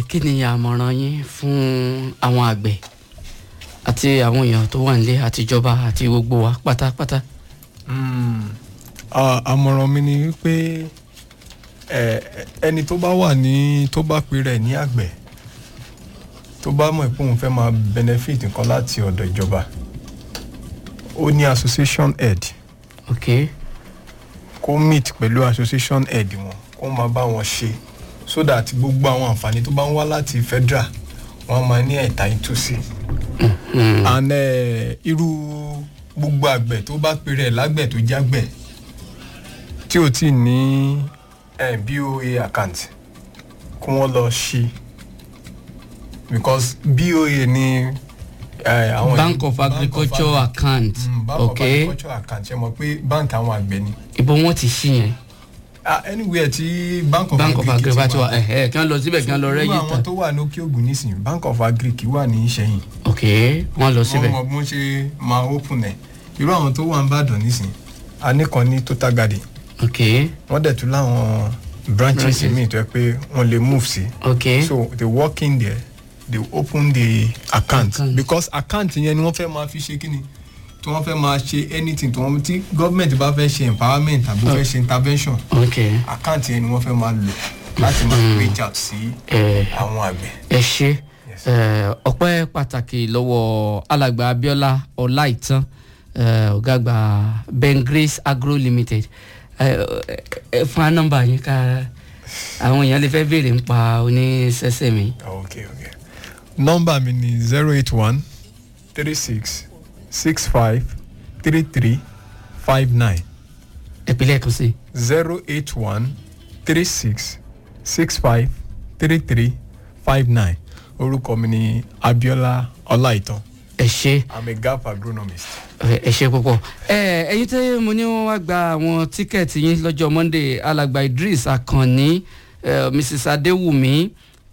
kí ni àmọ̀ràn yín fún àwọn àgbẹ̀ àti àwọn èèyàn tó wà nílé àtijọba àti gbogbo wa pátápátá. Mm, à- àmọ̀ràn mi ni wípé ẹ, ẹni tó bá wà ní tó bá pe rẹ̀ ní àgbẹ̀ tó bá mọ̀ pé òun fẹ́ máa benefit nǹkan láti ọ̀dọ̀ ìjọba ó ní association head ok kó meet pẹ̀lú association head wọn kó máa bá wọn ṣe so that gbogbo àwọn àǹfààní tó bá ń wá láti federal wọn máa ní ẹ̀ta ìtúsí and eh, irú gbogbo àgbẹ̀ tó bá pe rẹ̀ lágbẹ̀ tó jágbẹ̀ tí ò tí ì ní eh, BOA account kí wọ́n lọ ṣí because BOA ni eh, àwọn bank of agriculture account Mm, bank ok of agriculture account ṣe mọ̀ pé bank àwọn àgbẹ̀ ni ibo wọn ti ṣí yẹn ah anywhere tí bank of bank of agric agriculture ti wa wà ẹ̀hẹ́ kí wọ́n lọ síbẹ̀ kí wọ́n lọ irú àwọn rẹ́gítà tó wà ní òkè ògùn nísìnyí bank of agric wà ní ìṣẹ̀yìn ok wọ́n lọ síbẹ̀ wọ́n mọ bí wọ́n ṣe máa open ẹ̀ irú àwọn tó wà ń bàdàn nísìnyí a ní kan ní total garden ok wọ́n dẹ̀ tún láwọn branches Branches. míì tó yẹ pé wọ́n lè move sí ok so they walk in there they open the account, Account. because account yẹn ni wọ́n fẹ́ máa fi ṣe kíni tí wọ́n fẹ́ máa ṣe anything tí wọ́n tí government bá fẹ́ ṣe empowerment tàbí ó fẹ́ ṣe intervention ok account yẹn ni wọ́n fẹ́ máa lò láti máa reach out sí ẹ àwọn àgbẹ̀. ẹ ṣe Yes. ẹ, ọpẹ́ pàtàkì lọ́wọ́ alàgbà Abíọ́lá Ọláìtàn ẹ, ọ̀gá àgbà Ben Grace Agro Limited ẹ, ẹ, fún wa nọ́mbà yín ká àwọn èèyàn lè fẹ́ béèrè nípa oníṣẹ́ṣẹ́ mi okay okay nọ́mbà mi ni zero eight one three six six five three three five nine ìpínlẹ̀ kan sí zero eight one three six six five three three five nine orúkọ mi ni Abíọ́lá Ọláìtàn ẹ ṣe i'm a gap agronomist. ẹ ẹ ṣe púpọ̀ ẹ ẹyin tí mo ní wọn wá gba àwọn tíkẹ́ẹ̀tì yín lọ́jọ́ Monday alàgbà Idris Akànní ẹ, Mrs Adéwùmí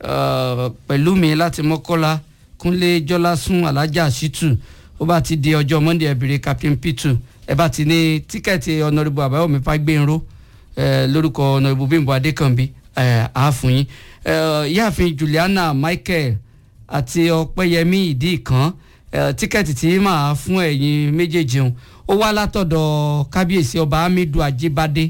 ẹ, pẹ̀lú mi láti Mọ́kọ́lá Kúnlé Jọ́lásún Alájà Ṣítù ó bá ti di ọjọ́ Monday ẹ̀bìrì Captain Pitu ẹ bá ti ní tíkẹ́ẹ̀tì Honourable Àbáyọ̀mí Fágbénró ẹ, lórúkọ Honourable Bímbọ́ Adékànbí ẹ, àá fún yín ẹ, ìyáàfin Juliana Michael àti Ọpẹ́yẹmí ìdí kan eh, tíkẹ́ẹ̀tì tí màá fún ẹ̀yin méjèèjì hàn ó wá látọ̀dọ̀ kábíyèsí ọba hamidu ajibade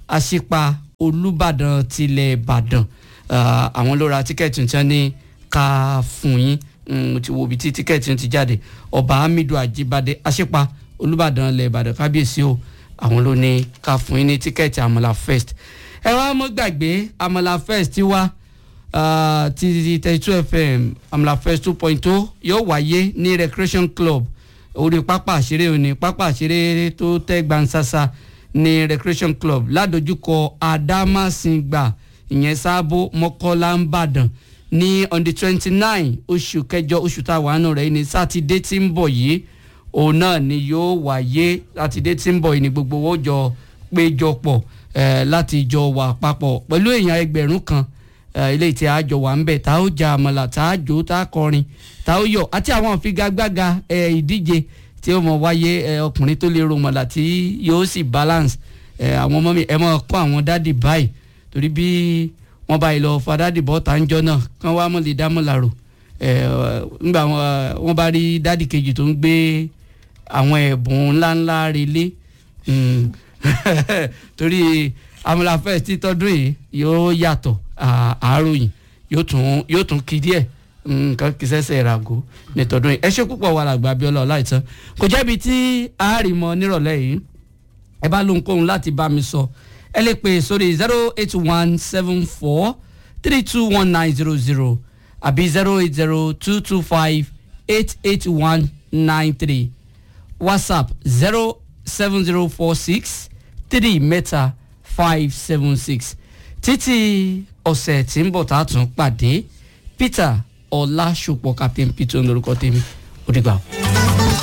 aṣípa olùbàdàn tilẹ̀ ìbàdàn Ah, àwọn ló ra tíkẹ́ẹ̀tì tí wọ́n ní ká fún yín Mm, mo ti wo ibi tí tíkẹ́ẹ̀tì ti jáde ọba hamidu ajibade aṣípa olùbàdàn ilẹ̀ ìbàdàn kábíyèsí o àwọn ló ní ká fún yín ní tíkẹ́ẹ̀tì àmàlà first ẹ wá mọ́ gbàgbé àmàlà first ti wá uh, ti thirty two fm amla first two point two yóò wáyé ní recreation club orí pápá àṣeré òní pápá àṣeré tó tẹ́ gbansasa ní recreation club ládojúkọ adámàsìngbà ìyẹn sábó mọ́kọ́lá ńbàdàn ní on the twenty nine oṣù kẹjọ oṣù tá a wà nù rẹ̀ ní sátidé tí ń bọ̀ yìí òun náà ni yóò wáyé sátidé tí ń bọ̀ yìí ni gbogbo owó jọ péjọpọ̀ eh, láti jọ wà papọ̀ pẹ̀lú èèyàn ẹgbẹ̀rún kan eh, ilé tí a jọ wà ń bẹ̀ tá ó ja àmàlà tá a jó tá a kọrin tá ó yọ àti àwọn àfigagbága eh, ìdíje tí ó mọ̀ wáyé eh, ọkùnrin tó lè ro mọ̀lá tí yóò sì balance eh, àwọn ọmọ mi ẹ mọ̀ kọ́ àwọn dádì báyìí torí bí wọ́n bá yìí lọ fa dádì bọ́ tá ń jọ náà kán wá mọ̀ lè dá mọ̀ làrò eh, ńgbà wọn- wọ́n bá rí dádì kejì tó ń gbé àwọn ẹ̀bùn ńláńlá relé Mm. torí amúlá fest títọ́dún yìí yóò yàtọ̀ à- àáròyìn yóò tún yóò tún kí díẹ̀ nǹkan kì í sẹ́sẹ̀ ìràgó nítọ́dún yìí ẹ ṣe púpọ̀ wà lágbà Abíọ́lá Ọláìtàn kò jẹ́bi tí àárìmọ nírọ̀lẹ́ yìí ẹ bá lóhunkóhun láti bá mi sọ ẹ lè pè sórí zero eight one seven four three two one nine zero zero àbí zero eight zero two two five eight eight one nine three whatsapp zero seven zero four six three mẹ́ta five seven six títí ọ̀sẹ̀ tí ń bọ̀ tá a tún pàdé peter ọlásùpọ̀ captain peter lórúkọ tèmi ó dìgbà o.